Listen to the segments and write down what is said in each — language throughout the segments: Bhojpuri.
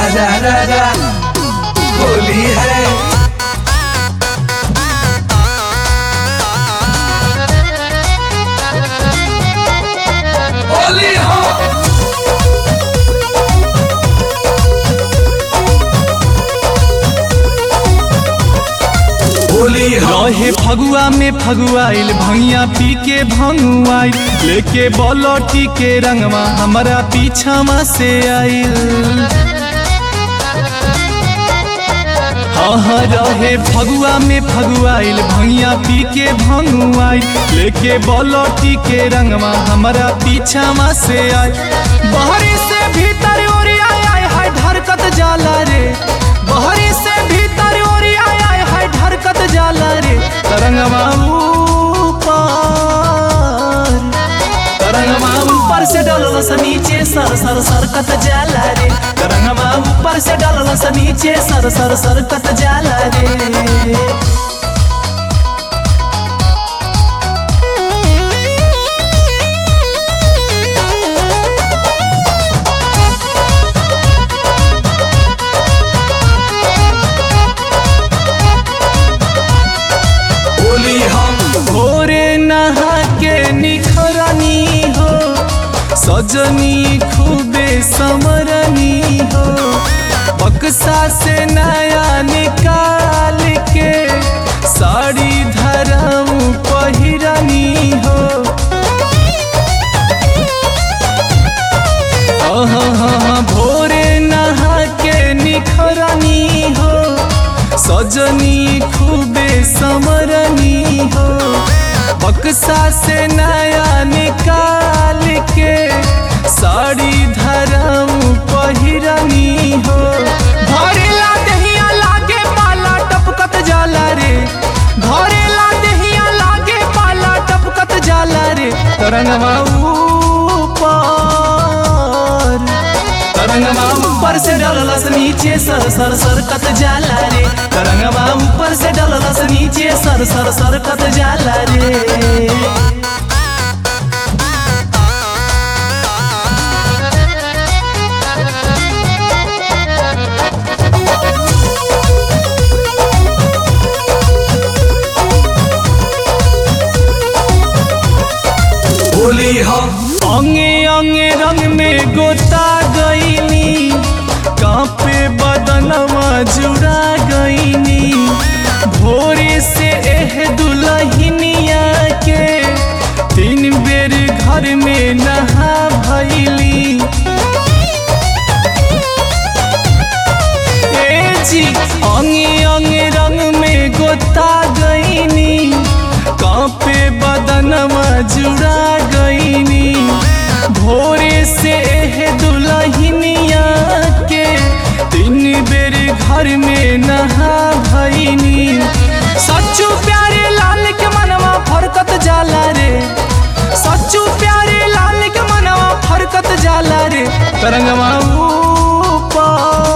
राजा राजा होली है होली हो होली हो रहे फगुआ में फगुआइल भैया पी के भंगुआइल लेके बलौटी के रंगवा हमारा पीछावा से आइल हाँ हाँ रहे फगुआ में फगुआइल भैया पी के भंगुआइल लेके बलौटी के रंगवा हमारा पीछावा से आइल बहरी से भीतर ओरी आय आय हाय धरकत जाला रे बहरी से भीतर ओरी आय आय हाय धरकत जाला रे तरंगवा ऊपर तरंगवा ऊपर से डलल से नीचे सर सर सरकत जाला रे तरंगवा ऊपर से डलल से नीचे सर सर सरकत जाला रे होली हम भोरे नहा के निखरनी हो सजनी खूबे समरनी हो बक्सा से नया निकाल के साड़ी धरम पहिरनी हो आहा, भोरे नहा के निखरनी हो सजनी खूबे समरनी हो बक्सा से नया निकाल के साड़ी धरम पहिरनी हो भरेला दहिया लागे पाला टपकत जाला रे भरेला दहिया लागे पाला टपकत जाला रे तरंगवा ऊपर तरंगवा ऊपर से डललस नीचे सर सर सरकत जाला रे तरंगवा ऊपर से डललस नीचे सर सर सरकत जाला रे होली हम अंगे अंगे रंग में गोता गईनी कांपे बदनवा जुड़ा गईनी भोरे से एह दुलहिनिया के तीन बेर घर में नहा भैली ए जी अंगे अंगे रंग में गोता गईनी कांपे बदनवा जुड़ा गईनी भोरे से एह दुलहिनिया के तीन बेर घर में नहा भईनी सच्चू प्यारे लाल के मनवा फरकत जाला रे सच्चू प्यारे लाल के मनवा फरकत जाला रे तरंगवा ऊपर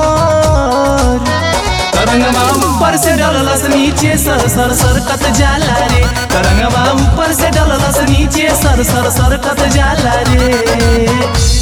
तरंगवा ऊपर से डललस नीचे सर सर सरकत जाला रे तरंगवा ऊपर से डललस नीचे सर सर सरकत जाला रे